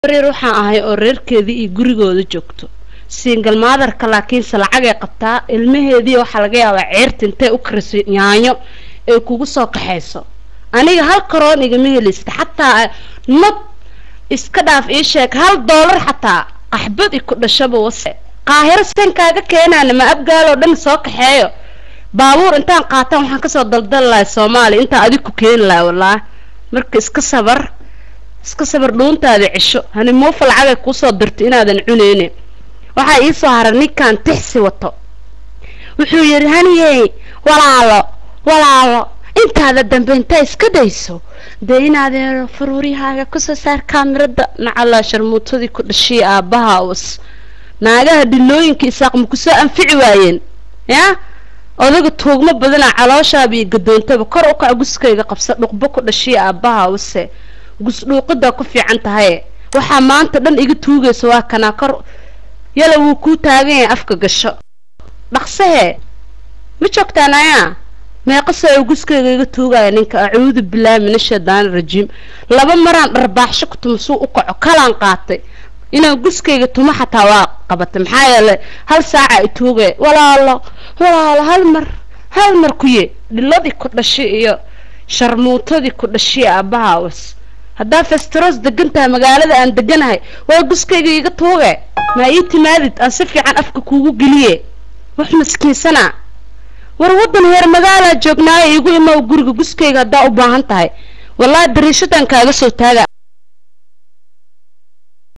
reer waxaan ahay oo reerkeedii iyo gurigooda joogto singal maadarka laakiinse lacagay qabtaa ilmaheedii waxaa laga yaabaa ceerta intay u kariso yaanyo ay kugu soo kaxayso aniga hal karoon igama helista xataa nab iska dhaaf ii sheeg hal doolar xataa qaxbad i ku dhashaba wase qaahiro sen kaaga keenaana ma abgaaloo dhan soo kaxeeyo baabuur intaan qaataan waxaan kasoo daldali lahay soomaaliya intaan adig ku keeni lahay wallaahi marka iska sabar iska sabar dhuuntaada cisho hani muufa lacagay kuusoo dirtay inaadan cuneyne waxaa iisoo haray ninkan tixsi wato wuxuu yidhi haniyey walaalo walaalo intaada dambe intaa iska dayso dee inaadeen faruuryahaaga kusoo saar kaamirada nacalaa sharmuutadii ku dhashiya aabbaha was naagaha dhilooyinka isaaq ma kusoo anfici waayeen yaa odaga tuugmo badana calooshaaba iyo gadoontaba kor u kac guskayga qabsa dhuqbo ku dhashiya aabbaha wase gusdhuuqidaa ku fiican tahaye waxaa maanta dhan iga tuugaysa waa kanaa kor yala wuu kuu taagan yahay afka gasho dhaqsahee ma joogtaan ayaa meeqase oo guskayga iga tuugaya ninka acuudu bilaahi min ashaydaani rajiim laba maraan dharbaaxsho ku tuma suu u kaco kalaan qaatay inaan guskayga tuma xataa waa qabatay maxaa yeelay hal saaca i tuugaya walaalo walaalo hal mar hal mar kuye dhiladii ku dhashay iyo sharmuutadii ku dhashay aabbaha was haddaa festeros degan tahay magaalada aan deganahay waa guskayga iga tuuge maa ii timaadid aan si fiican afka kuugu geliye wax maskiinsana war waddan heer magaalaa joognaayo iigu imaw guriga guskayga haddaa u baahan tahay wallaahi dariishadan kaaga soo taaga